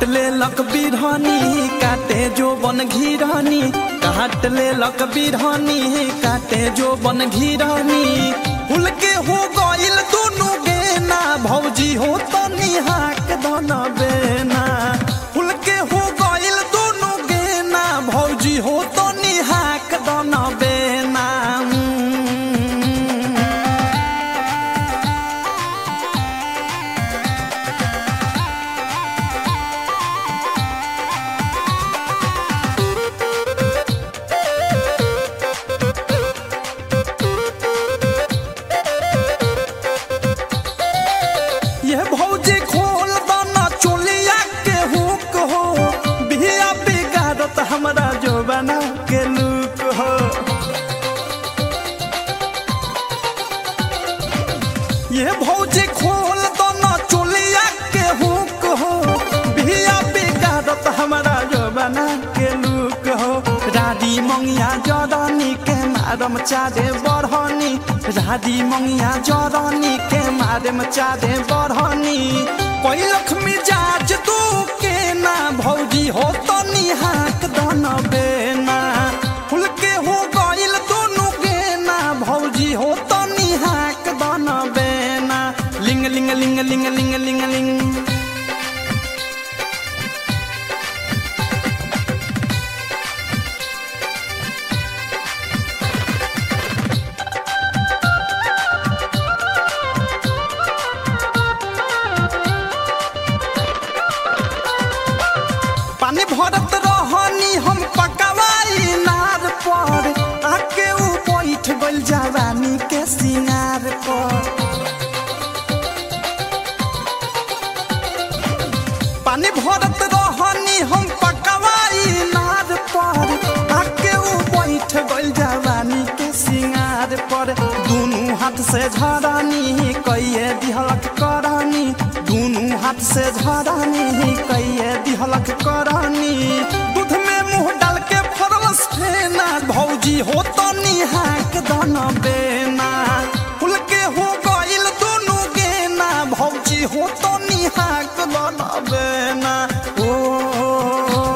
काट ले लक बिरहनी काटे जो बन घिरहनी काट ले लक बिरहनी काटे जो बन घिरहनी फूल के हो गइल दोनों गेना भौजी हो तो निहाक दन बेना फूल के हो गइल दोनों गेना भौजी हो तो निहाक दन बेना ये भौजी खोल दाना चोलिया के हुक हो बिया बिगाड़त हमरा जो बना के लुक हो ये भौजी खोल दाना चोलिया के हुक हो बिया बिगाड़त हमरा जो बना के लुक हो राडी मंगिया जरनी के मारम चारे बढ़नी राडी मंगिया जरनी के मारम चारे बढ़नी कोई लक्ष्मी जाज तू के ना भौजी हो तो निहाक दन बेना फूल के हो गइल दोनों के ना भौजी हो तो निहाक दन बेना लिंग लिंग लिंग लिंग लिंग लिंग लिंग पानी भरत रहनी हम पकवाई नार पर आके ऊ बैठ गइल जवानी के सिंगार पर पानी भरत रहनी हम पकवाई नार पर आके ऊ बैठ गइल जवानी के सिंगार पर दुनू हाथ से झरानी कइए दिहलक करानी दुनू हाथ से झरानी कइए दिहलक करानी दूध में मुंह डाल के फरलस फेना भौजी हो तो निहाक दन बेना फूल के हो गइल दोनों गेना भौजी हो तो निहाक दन बेना ओ, ओ, ओ, ओ।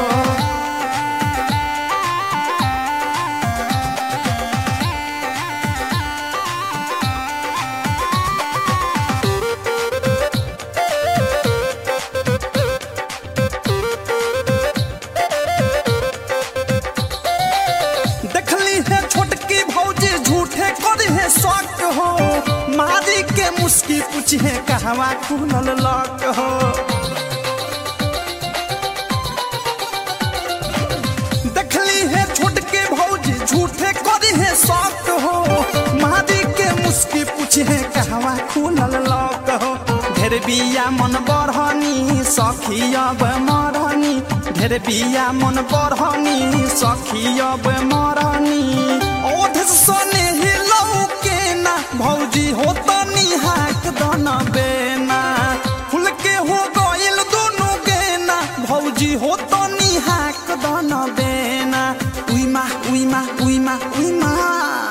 देखली है छोटकी भौजी झूठे करी है शौक हो मारी के मुस्की पूछी है कहवा खुलल लक हो देखली है छोटके भौजी झूठे करी है शौक हो मारी के मुस्की पूछी है कहवा खुलल लक हो ढेर बिया मन बढ़नी सखी अब मरनी ढेर बिया मन बढ़नी सखी अब मरनी ओध सोने